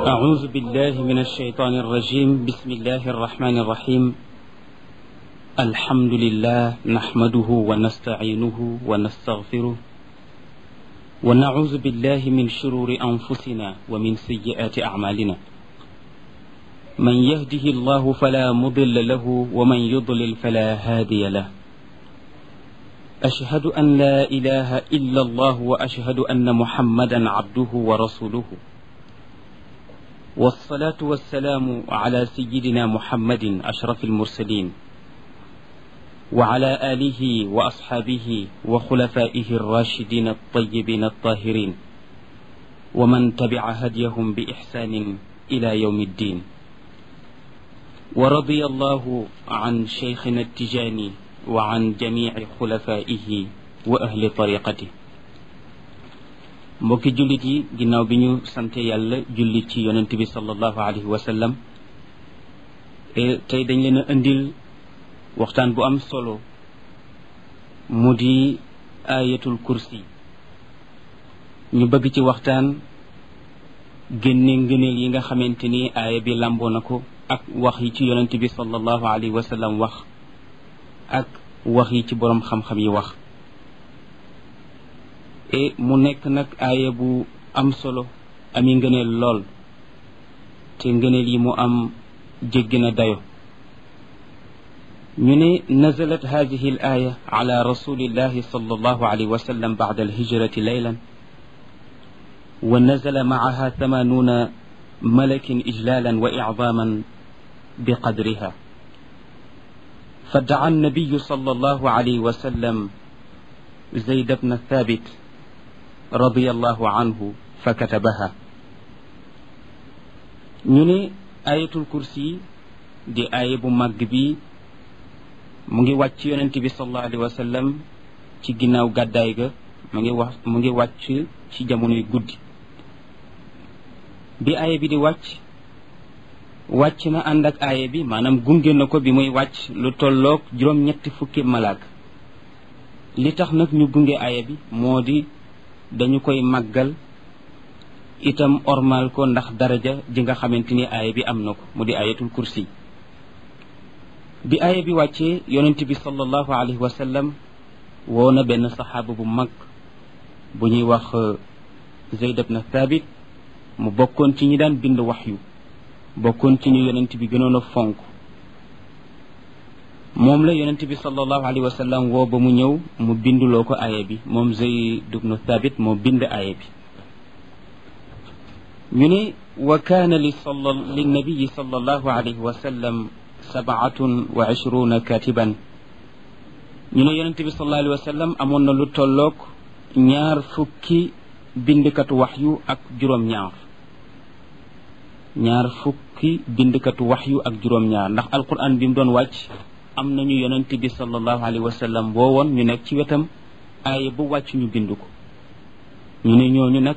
أعوذ بالله من الشيطان الرجيم بسم الله الرحمن الرحيم الحمد لله نحمده ونستعينه ونستغفره ونعوذ بالله من شرور أنفسنا ومن سيئات أعمالنا من يهده الله فلا مضل له ومن يضلل فلا هادي له أشهد أن لا إله إلا الله وأشهد أن محمدا عبده ورسوله والصلاة والسلام على سيدنا محمد أشرف المرسلين وعلى آله وأصحابه وخلفائه الراشدين الطيبين الطاهرين ومن تبع هديهم بإحسان إلى يوم الدين ورضي الله عن شيخنا التجاني وعن جميع خلفائه وأهل طريقته mbokki jullit yi ginnaaw bi ñu sante yàlla jullit ci yonent bi sallallahu alayhi wa sallam tey dañ leen a indil waxtaan bu am solo mu di ayatul kursi ñu bëgg ci waxtaan génne ngëneel yi nga xamante ni aaya bi làmboo na ko ak wax yi ci yonent bi sallallahu alayhi wa sallam wax ak wax yi ci boroom xam-xam yi wax e mu nekk nag aaya bu am solo ami ngëneel lool te ngëneel yi mu am jéggi na dayo ñu ne nazalat hadihi al aya ala rasulillahi sallallahu alayhi wa sallam ba'da al hijrati laylan wa nazala ma'aha thamanuna malakin ijlalan wa i'zaman biqadriha فدعا النبي صلى الله عليه وسلم زيد بن ثابت رضي الله عنه فكتبها ñu ne ayatul kursi di aaya bu màgg bi mu ngi wàcc yonent bi sallallahu alayhi wa sallam ci ginnaaw gàddaay ga mu ngi wax mu ngi wàcc ci jamonoy guddi bi aaya bi di wàcc wàcc na ànd ak aaya bi maanaam gunge na ko bi muy wàcc lu tolloog juróom-ñetti fukki malaak li tax nag ñu gunge aaya bi moo di dañu koy màggal itam ormal ko ndax daraja ji nga xamante ni aaya bi am na ko mu di ayatul kursi bi aaya bi wàccee yonent bi sallallahu alayhi wa sallam woo na benn saxaaba bu mag bu ñuy wax Zayd ibn Thabit mu bokkoon ci ñi daan bind waxyu bokkoon ci ñu yonent bi gënoon a fonk moom la yonent bi sallallahu alayhi wa sallam woo ba mu ñëw mu binduloo ko aaya bi moom Zayd ibn Thabit moo bind aaya bi ñu ne wa kaana li sala linnabiyi sallallahu alayhi wa sallam sabaatun wa ishruna katiban ñu ne yonent bi sallallahu alayhi wa sallam amoon na lu tolloog ñaar fukki bindkatu waxyu ak juróom-ñaar ñaar fukki bindkatu waxyu ak juróom-ñaar ndax alquran bi mu doon wàcc am nañu yonent bi sallallahu alayhi wa sallam boo woon ñu nekk ci wetam aaya bu wàcc ñu bind ko ñu ne ñooñu nag